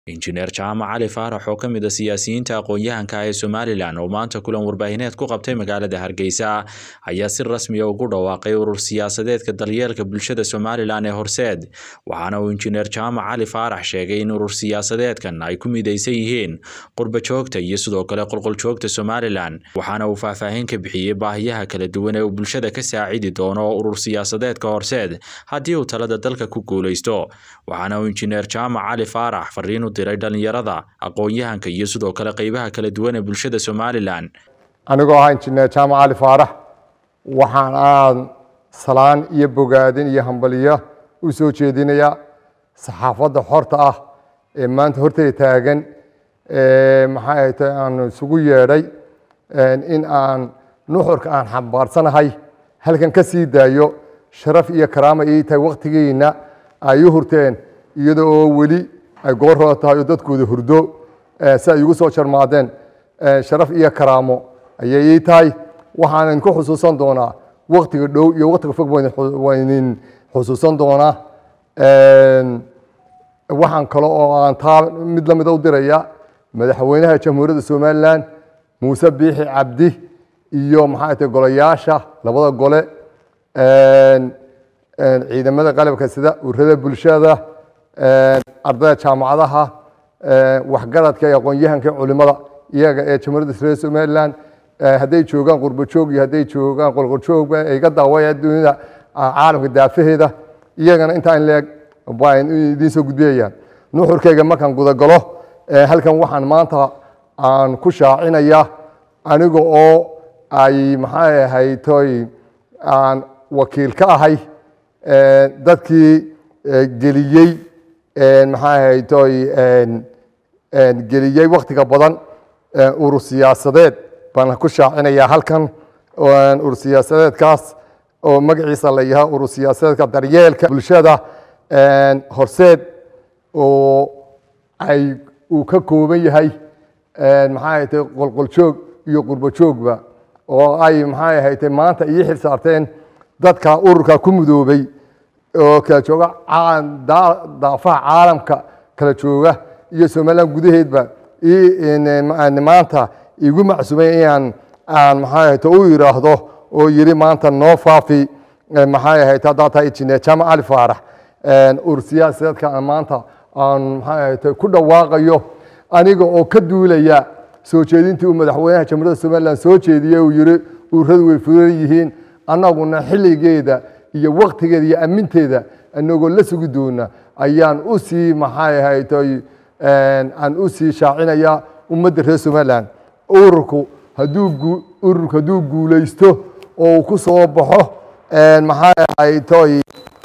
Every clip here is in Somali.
injineer jaamac cali faarax oo ka mid a siyaasiyiinta aqoon-yahanka ee somalilan oo maanta kulan warbaahineed ku qabtay magaalada hargeysa ayaa si rasmiya ugu dhawaaqay urur siyaasadeedka daryeelka bulshada somalilan ee horseed waxaana uu injineer jaamac cali faarax sheegay in urur siyaasadeedkan ay ku midaysan yihiin qurbajoogta iyo sidoo kale qolqoljoogta somalilan waxaana uu faahfaahin ka bixiyey baahiyaha kala duwan ee uu bulshada ka saacidi doono urur siyaasadeedka horseed haddii uu talada dalka ku guuleysto waxaana uu injineer jaamac cali faarax fariin diray dhalinyarada aqoon-yahanka iyo sidoo kale qeybaha kala duwan ee bulshada somalilan anigoo ahaa injineer jaamac cali faarax waxaan aan salaan iyo bogaadin iyo hambaliyo u soo jeedinayaa saxaafadda xorta ah ee maanta hortay taagan maxay ahay ta aan isugu yeedhay in aan nuxurka aan xambaarsanahay halkan ka sii daayo sharaf iyo karaama ii tahay waktigiina ay u hurteen iyada oo weli ay goorhooda tahay oo dadkooda hurdo si ay igu soo jarmaadeen sharaf iyo karaamo ayay ii tahay waxaan idinku xusuusan doonaa waktiga dhow iyo waktiga fog waa idin xusuusan doonaa waxaan kale oo aan taa mid lamida u diraya madaxweynaha jamhuuriyadda somalilan muuse biixi cabdi iyo maxaa tahay golayaasha labada gole ciidamada qalabka sida urada bulshada ardayda jaamacadaha waxgaradka iyo aqoon-yahanka culimada iyaga ee jamhuuriyadda reer somalilan hadday joogaan qurbajoog iyo hadday joogaan qolqoljoogba ay ga daawaya dunida caalamka daafaheeda iyagana intaan leeg baan idiin soo gudbiyayaan nuxurkayga markaan gudagalo halkan waxaan maanta aan ku shaacinaya aniga oo ay maxay ahaytoy aan wakiil ka ahay dadkii geliyey maxaa ahaytoy geliyey waktiga badan urur siyaasadeed baan ku shaacinayaa halkan urur siyaasadeedkaas oo magaciisa la yahaa urur siyaasadeedka daryeelka bulshada horseed oo ay uu ka kooban yahay maxaa ahaytay qolqoljoog iyo qurbojoogba oo ay maxaa ahaytay maanta ii xil saarteen dadka ururka ku mudoobay oo kala jooga daafaha caalamka kala jooga iyo somalilan gudaheedba maanta igu macsumay inaan aan maxay ahayto u yidhaahdo oo yidhi maanta noo faafi maxay ahayto haddaa tahay injineer jaamac cali faarax urur siyaasadeedka aan maanta aan maxay ahayto ku dhawaaqayo aniga oo ka duulaya soo jeedintii uu madaxweynaha jamhuuriyadda somalilan soo jeediyey uu yidhi ururadu way furan yihiin annaguna xilligeeda iyo waktigeeda iyo aminteeda inagoo la sugi doona ayaan u sii maxay ahaytoy aan u sii shaacinaya ummadda reer somalilan ururku hadduu ururku hadduu guulaysto oo uu ku soo baxo maxay ahaytoy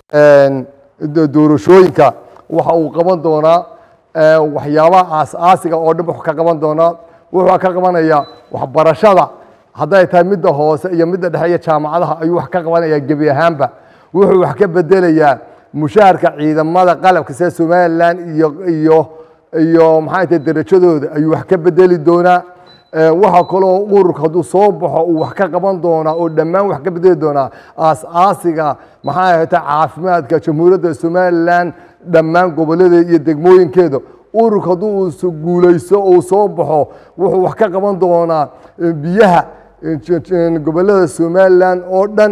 doorashooyinka waxa uu qaban doonaa waxyaabaha aas-aasiga oo dhan wuxuu ka qaban doonaa wuxuu ka qabanaya waxbarashada hadday tahay midda hoose iyo midda dhexe iyo jaamacadaha ayuu wax ka qabanaya gebi ahaanba wuxuu wax ka bedelayaa mushaharka ciidamada qalabka sida somalilan iyo iyo iyo maxay tahay derajadooda ayuu wax ka bedeli doonaa waxaa kaloo ururka hadduu soo baxo uu wax ka qaban doonaa oo dhammaan wax ka bedeli doonaa aas-aasiga maxay ahayta caafimaadka jamhuuriyadda somalilan dhammaan gobolladeeda iyo degmooyinkeeda ururka hadduu guulaysto oo uu soo baxo wuxuu wax ka qaban doonaa biyaha gobollada somalilan oo dhan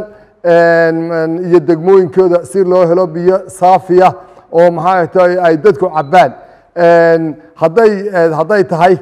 iyo degmooyinkooda si loo helo biyo saafiya oo maxay tahay ay dadku cabbaan hadday hadday tahay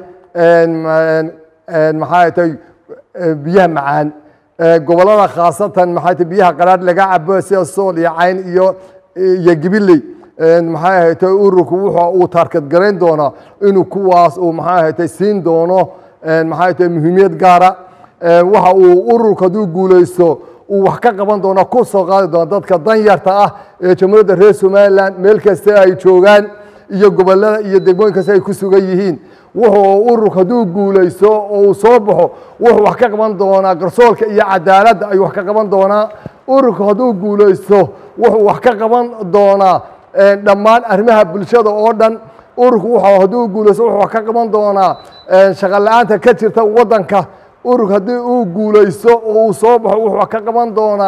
maxay tahay biyaha macaan gobollada khaasatan maxay tahay biyaha qaraadh laga cabo sida sool iyo cayn iyo iyo gibiley maxay ahatay ururku wuxuu uu taarkad garayn doonaa inuu kuwaas uu maxay ahatay siin doono maxay tahay muhiimiyad gaara waxa uu ururku hadduu guulaysto uu wax ka qaban doona ku soo qaadi doona dadka danyarta ah ee jamhuuriyadda reer somalilan meel kasta ay joogaan iyo gobollada iyo degmooyin kasta ay ku sugan yihiin wuxuu ururku hadduu guulaysto oo uu soo baxo wuxuu wax ka qaban doonaa garsoolka iyo cadaaladda ayuu wax ka qaban doonaa ururku hadduu guulaysto wuxuu wax ka qaban doonaa dhammaan arrimaha bulshada oo dhan ururku wuxuu hadduu guulaysto wuxuu wax ka qaban doonaa shaqo la-aanta ka jirta waddanka urug haddii uu guulaysto oo uu soo baxo wuxuu ka qaban doonaa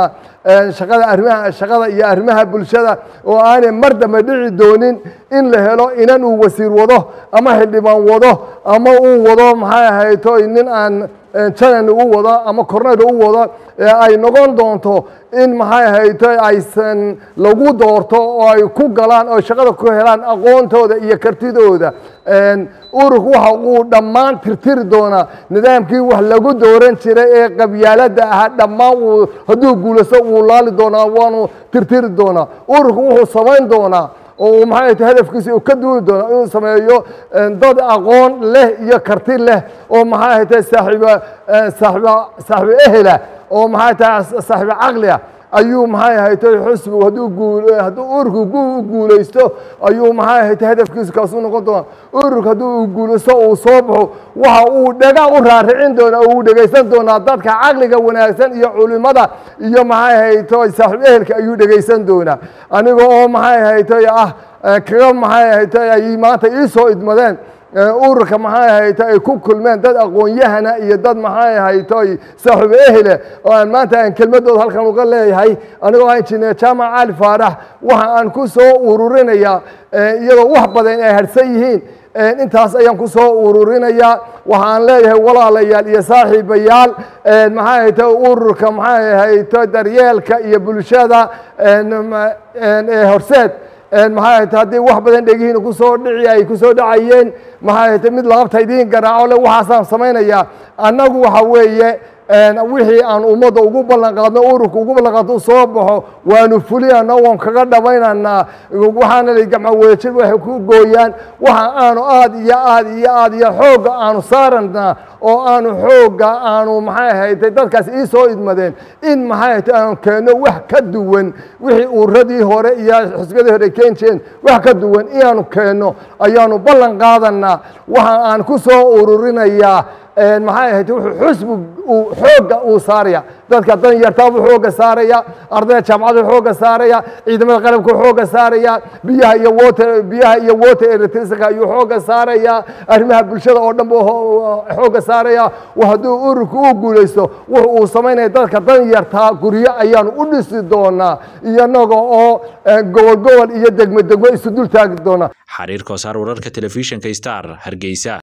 shaqada arrimaha shaqada iyo arrimaha bulshada oo aanay mar dambe dhici doonin in la helo inan uu wasiir wado ama xildhibaan wado ama uu wado maxay ahayto nin aan janan u wado ama cornel u wado ay noqon doonto in maxay ahayto aysan lagu doorto oo ay ku galaan oo shaqada ku helaan aqoontooda iyo kartidooda ururku waxa uu dhammaan tirtiri doonaa nidaamkii wax lagu dooran jiray ee qabyaaladda ahaa dhammaan uu hadduu guulaysto uu laali doonaa waanu tirtiri doonaa ururku wuxuu samayn doonaa oo maxay tahay hadafkiisa uu ka duuli doonaa inuu sameeyo dad aqoon leh iyo karti leh oo maxay tahay saaxiiba saaxiiba saaxiiba ehela oo maxay tahay saaxiiba caqli ah ayuu maxay ahaytay xusbigu hadduu guul hadduu ururku gu guulaysto ayuu maxay ahaytay hadafkiisu kaasuu noqon doonaa ururku hadduu uu guulaysto uu soo baxo waxa uu dhaga u raaricin doonaa uu dhegaysan doonaa dadka caqliga wanaagsan iyo culimada iyo maxay ahaytay saaxiib ehelka ayuu dhegaysan doonaa aniga oo maxay ahaytay ah kaga maxay ahaytay ay maanta ii soo idmadeen ururka maxay ahaytay ay ku kulmeen dad aqoon-yahana iyo dad maxay ahaytay saaxiibo ehele oo aan maanta aan kelmadooda halkan uga leeyahay anigoo ah injineer jaamac cali faarax waxa aan ku soo ururinayaa iyadoo wax badan ay harsan yihiin intaas ayaan ku soo ururinayaa waxaan leeyahay walaalayaal iyo saaxiibayaal maxay ahaytay ururka maxay ahaytay daryeelka iyo bulshada horseed maxay ahaytay haddii wax badan dhegihiina kusoo dhici ay kusoo dhacayeen maxay ahaytay mid laabta idiin garaaco le waxaasaan samaynayaa annagu waxa weeye wixii aan ummadda ugu ballan qaadno ururka ugu ballan qaadno soo baxo waanu fulinaynaa waan kaga dhamaynaynaa waxaana la gacmo wadajir waxay ku gooyaan waxa aanu aad iyo aad iyo aad iyo xoogga aanu saaranaa oo aanu xoogga aanu maxay ahaytay dadkaas ii soo idmadeen in maxay ahaytay aanu keenno wax ka duwan wixii uradii hore iyo xisbiyadii hore keen jireen wax ka duwan inaanu keenno ayaanu ballan qaadanaa waxa aan ku soo ururinayaa maxay ahayd wuxuu xusbi uu xoogga uu saaraya dadka dan yartaabuu xoogga saaraya ardayda jaamacadu xoogga saaraya ciidamada qalabku xoogga saaraya biyaha iyo water biyaha iyo water electricity ayuu xoogga saaraya arrimaha bulshada oo dhan buu xoogga saaraya hadduu ururku u guulaysto wuxuu uu samaynaya dadka dan yartaa guryo ayaanu u dhisi doonaa iyanaga oo gobol gobol iyo degmo degmo isu dul taagi doonaa xariir koosaar wararka telefishinka star hargeysa